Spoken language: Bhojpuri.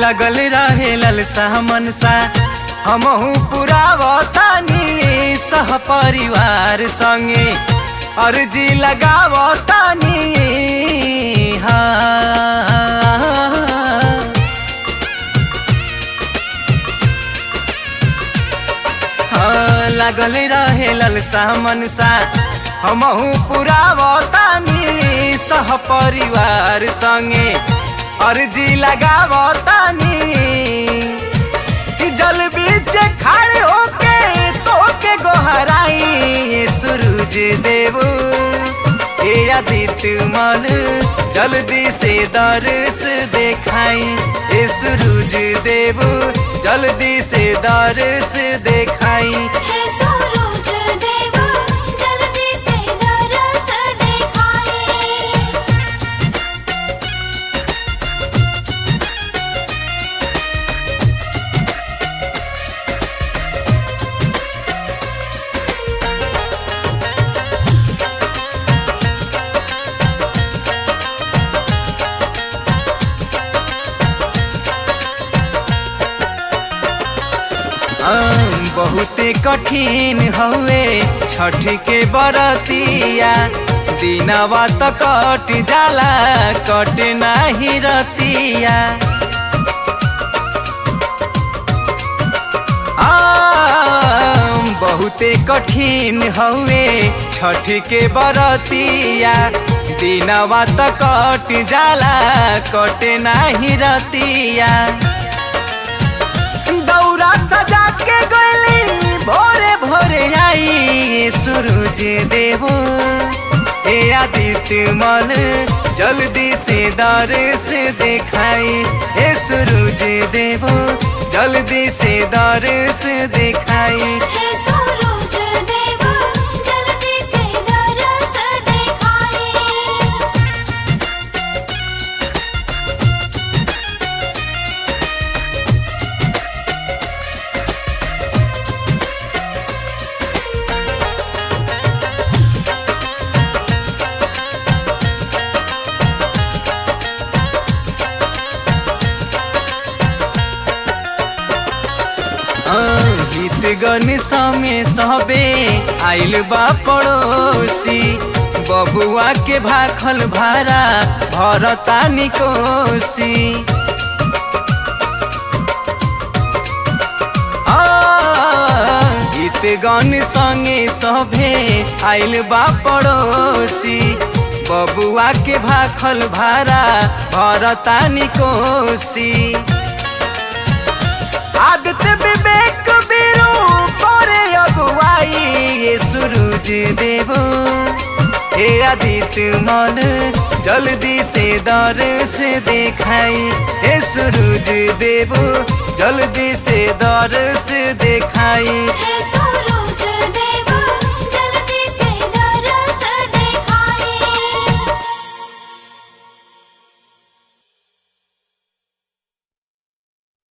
लगल रहे ललसा मनसा हमहू पुरावतानी सह परिवार संगे अर्जी लगावतानी हाँ हाँ, लागल रहे ललसा मनसा हमहू पुरावतानी सह परिवार संगे अर्जी लगावतानी कि जल बीच खड़े होके तो के गोहराई ये सूरज देव ए आदित्य मन जल्दी से दर्श देखाई ए सूरज देव जल्दी से दर्श देखाई हे सूरज देव जल्दी से दरस दिखाई आम, बहुते कठिन हवे छठ के बरतिया दिनवा त कट जाला कट नाही रतिया आम, बहुते कठिन हवे छठ के बरतिया दिनवा त कट जाला कट नाही रतिया दौरा सजा के गली भोरे भोरे आई सूरज देव ए आदित्य मन जल्दी से दर्श दिखाई ए सूरज देव जल्दी से दर्श दिखाई हे सूरज देव जल्दी से दरस दिखाई गीत गन समय सबे आइल बा पड़ोसी बबुआ के भाखल भारा भरता निकोसी आ, गीत गन संगे सभे आइल बा पड़ोसी बबुआ के भाखल भारा भरता निकोसी आदित्य विवेक बीरू करे अगुवाई ये सूरज देव हे आदित्य मन जल्दी से दर्श देखाई हे सूरज देव जल्दी से दर्श देखाई हे सूरज देव